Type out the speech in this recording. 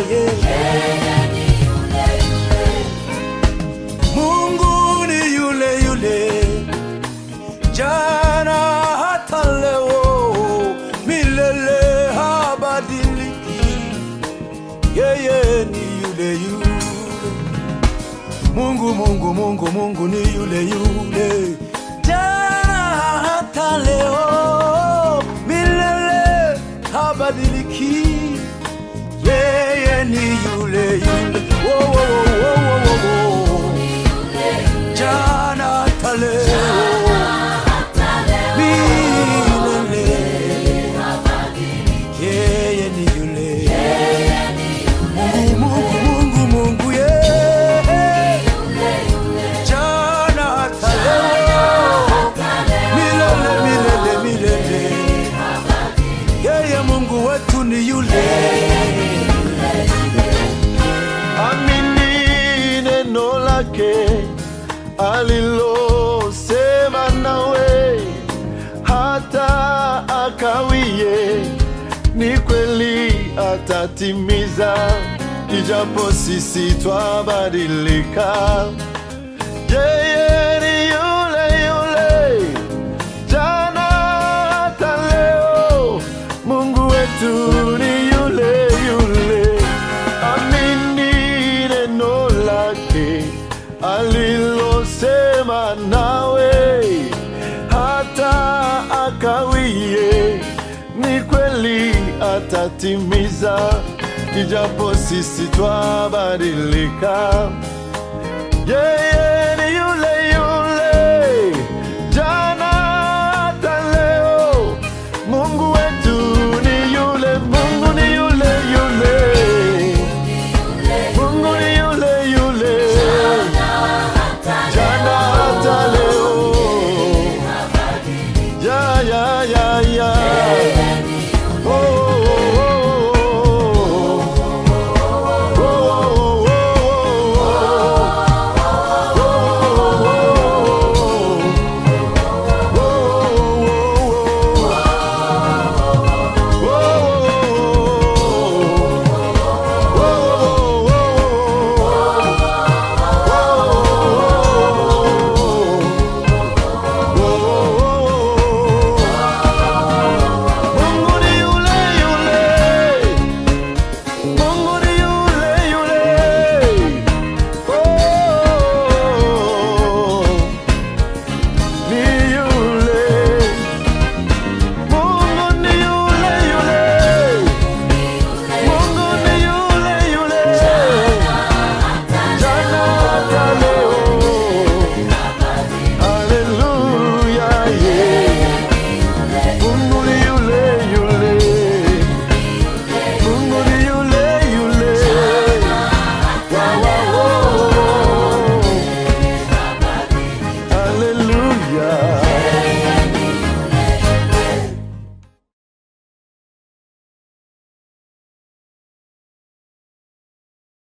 Mungu ni yule yule jana hata leo, milele habadiliki. Yeye ni yule yule. Mungu, Mungu, Mungu, Mungu ni yule yule jana hata leo, milele habadiliki. Yeye ni yule yule. Wo, wo, wo, wo, wo, wo, wo. Jana hata leo, milele. Yeye ni yule. Mungu, Mungu, Mungu, Mungu, yeye. Jana hata leo, milele, milele, milele. Yeye Mungu wetu ni yule. Amini neno lake alilosema nawe, hata akawie, ni kweli atatimiza, ijapo sisi twabadilika. Yeye ni yule yule jana hata leo, Mungu wetu ni yule yule. Amini neno lake alilosema nawe, hata akawie, ni kweli atatimiza, ijapo sisi twabadilika. Yeye